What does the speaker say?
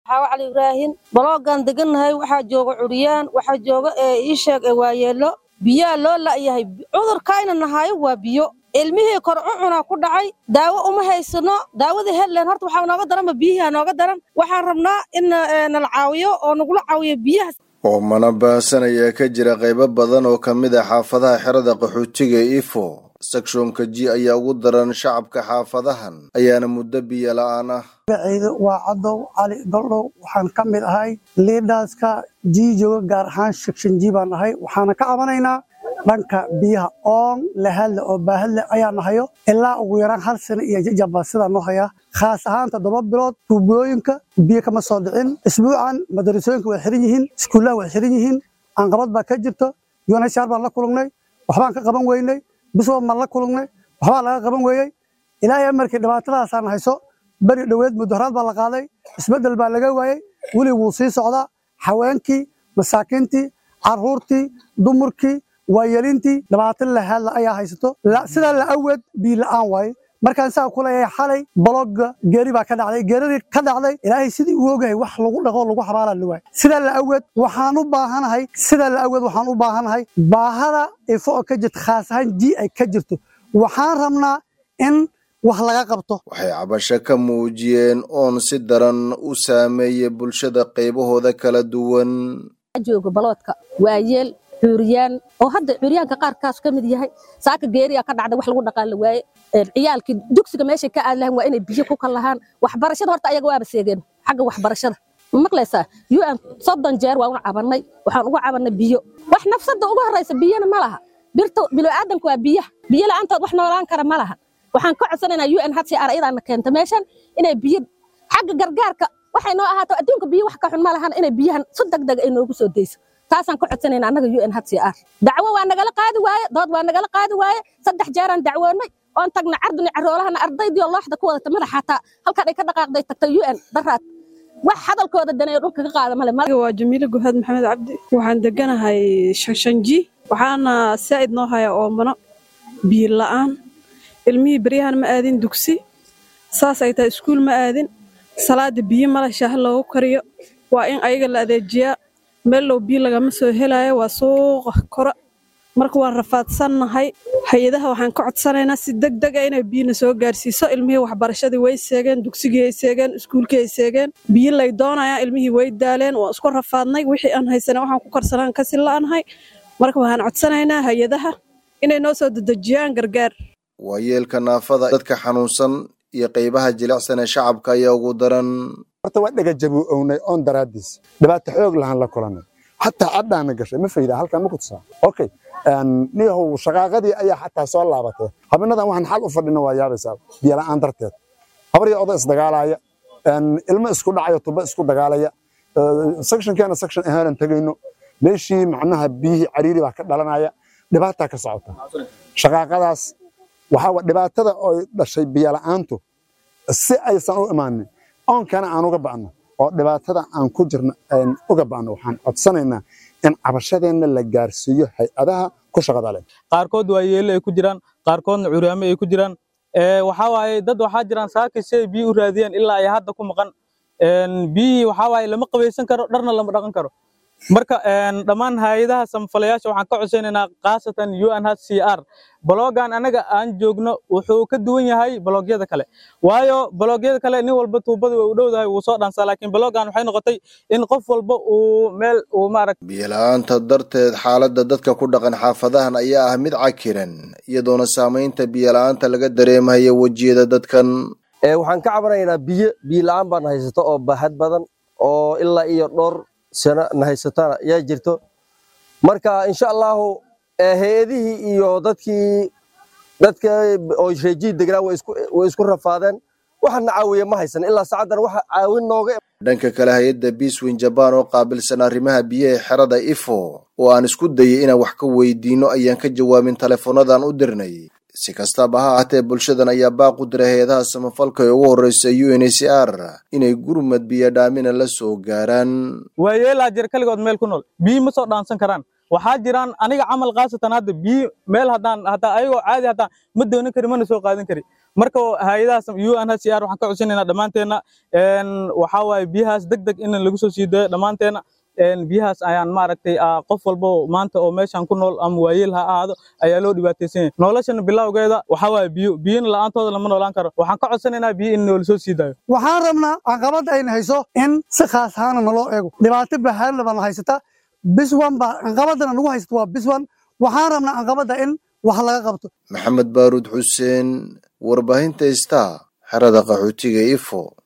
xaawo cali ibraahin baloogaan degannahay waxaa jooga curyaan waxaa jooga ii sheeg waayeelo biyaa loo la'yahay cudurkayna nahayo waa biyo ilmihii kor cucunaa ku dhacay daawo uma haysano daawadii hedlen horta waxaa nooga daranba biyihii nooga daran waxaan rabnaa in nala caawiyo oo nagula caawiyo biyaha oo mana baahsan ayaa ka jira qaybo badan oo ka mid ah xaafadaha xerada qaxootiga ifo sakshonka ji ayaa ugu daran shacabka xaafadahan ayaana muddo biyo la'aan ah magacayda waa cadow cali goldhow waxaan ka mid ahay liidhaaska jii jooga gaar ahaan sekshan ji baan ahay waxaana ka cabanaynaa dhanka biyaha oon lahadle oo baahadle ayaa nahayo ilaa ugu yaraan hal sano iyo jajaba sidaa noo hayaa khaas ahaan toddoba bilood tuubooyinka biyo kama soo dhicin isbuucan madarasooyinka way xiran yihiin iskuullaha way xiran yihiin aanqabad baa ka jirto unhcr baan la kulungnay waxbaan ka qaban weynay biswa maan la kulungnay waxbaa laga qaban weeyey ilaahay markii dhibaatadaasaan hayso beri dhoweed mudaharaad baa la qaaday isbeddel baa laga waayey weli wuu sii socdaa haweenkii masaakiintii caruurtii dumarkii waayelintii dhibaato lahaadla ayaa haysato sidaa la aweed biyo la'aan waaye markaan saa ku leeyahay xalay balogga geeri baa ka dhacday geeradii ka dhacday ilaahay sidii uu ogahay wax lagu dhaqo lagu xabaalaa la waay sidaa la aweed waxaan u baahanahay sidaa la aweed waxaan u baahanahay baahada ifo oo ka jirta khaas ahaan ji ay ka jirto waxaan rabnaa in wax laga qabto waxay cabasho ka muujiyeen oon si daran u saameeyey bulshada qaybahooda kala duwan jooga baloodka waayeel cuuriyaan oo hadda cuuriyaanka qaarkaas ka mid yahay saaka geeriya ka dhacda wax lagu dhaqaan la waaye ciyaalkii dugsiga meeshay ka aadi lahaan waa inay biyo ku kal lahaan waxbarashada horta ayaga waaba seegeen xagga waxbarashada ma maqlaysaa un soddon jeer waa una cabannay waxaan ugu cabannay biyo wax nafsadda ugu horraysa biyona ma laha birta bilowaadanka waa biyaha biyo la'aantood wax noolaan kara ma laha waxaan ka codsanaynaa un hcr ayadaana keenta meeshan inay biyo xagga gargaarka waxay noo ahaato adduunka biyo wax ka xun ma lahan inay biyahan si degdega ay noogu soo deyso taasaan ka codsanayna annaga un hcr dacwo waa nagala qaadi waaye dood waa nagala qaadi waaye saddex jeeraan dacwoonnay oon tagna carduni caroolahana ardaydii oo looxda ku wadata madax xataa halkaan ay ka dhaqaaqday tagtay un daraad wax hadalkooda daneeyo dhulka ka qaada male waa jamiile guhaad maxamed cabdi waxaan deganahay shanshanji waxaana saa'id noo haya oomano biyo la'aan ilmihii beryahan ma aadin dugsi saas ay tahay iskuul ma aadin salaada biyo male shaaha loogu kariyo waa in ayaga la adeejiyaa meel low biyo lagama soo helaayo waa suuqa kora marka waan rafaadsannahay hay-adaha waxaan ka codsanaynaa si deg dega inay biyona soo gaarsiiso ilmihii waxbarashadii way seegeen dugsigii ay seegeen iskuulkii ay seegeen biyo lay doonayaan ilmihii way daaleen waan isku rafaadnay wixii aan haysana waxaan ku karsanaan kasi la'anahay marka waxaan codsanaynaa hay-adaha inay noo soo dedejiyaan gargaar waayeelka naafada dadka xanuunsan iyo qaybaha jilicsan ee shacabka ayaa ugu daran horta waa dhagajabu ownay oon daraadiis dhibaato xoog lahaan la kulanay xataa cadhaana gashay ma fayda halkan ma kutusaa okay niyahow shaqaaqadii ayaa xataa soo laabatay habinadan waxaan xal u fadhina waa yaabaysaa biyola'aan darteed habar iyo oday isdagaalaya ilmo isku dhacayo tuba isku dagaalaya sectionkeena section ahaanan tegayno meeshii macnaha biyihii cariiri baa ka dhalanaya dhibaataa ka socota shaqaaqadaas waxaa dhibaatada oo dhashay biyola'aantu si aysan u imaanin oonkana aan uga ba'no oo dhibaatada aan ku jirno aan uga ba'no waxaan codsanaynaa in cabashadeenna la gaarsiiyo hay-adaha ku shaqada leh qaarkood waa yeelo ay ku jiraan qaarkoodna curyaamo ay ku jiraan waxaa waaye dad waxaa jiraan saaki si ay biyo u raadiyaan ilaa ay hadda ku maqan biyihii waxaa waaye lama qabaysan karo dharna lama dhaqan karo marka dhammaan hay-adaha samafalayaasha waxaan ka codsanaynaa khaasatan unhcr balogan anaga aan joogno wuxuu ka duwan yahay baloogyada kale waayo baloogyada kale nin walba tuubada way u dhowdahay wuu soo dhansaa laakiin balogan waxay noqotay in qof walba uu meel uu maaragt biyola'aanta darteed xaaladda dadka ku dhaqan xaafadahan ayaa ah mid cakiran iyadoona saamaynta biyola'aanta laga dareemayo wejiyada dadkan waxaan ka cabanaynaa biyo biyo la'aan baan haysato oo baaxad badan oo ilaa iyo dhowr sano na haysatana yaa jirto marka insha allahu hay-adihii iyo dadkii dadka oo reejihi degnaa way isku rafaadeen waxana caawiya ma haysan ilaa sacaddan waxa caawin nooga dhanka kale hay-adda biiswin jabaan oo qaabilsan arrimaha biyaha xerada ifo oo aan isku dayay inaan wax ka weydiino ayaan ka jawaabin teleefoonadan u dirnay si kastaba ha ahaatee bulshadan ayaa baaq u diray hay-adaha samafalka ee ugu horreysa u n h r inay gurmad biyo dhaamina la soo gaaraan waayeelaa jir kaligood meel ku nool biyo ma soo dhaansan karaan waxaa jiraan aniga camal khaasatan hadda biyo meel haddaan hataa ayagoo caadi hataa ma doonan kari mana soo qaadan kari marka hay-adahaas unhcr waxaan ka codsanaynaa dhammaanteenna waxaa waaye biyahaas deg deg in lagu soo sii dayo dhammaanteenna biyahaas ayaan maaragtay qof walbo maanta oo meeshan ku nool ama waayeel ha ahaado ayaa loo dhibaataysan yahay noloshana bilowgeeda waxaa waaye biyo biyona la'aantooda lama noolaan karo waxaan ka codsanaynaa biyo in noola soo sii daayo waxaan rabnaa caqabadda ayna hayso in si khaas ahaana naloo eego dhibaato bahaanla baana haysata biswan baa caqabadana nagu haysata waa biswan waxaan rabnaa caqabadda in wax laga qabto maxamed baaruud xuseen warbaahinta star xerada qaxootiga ifo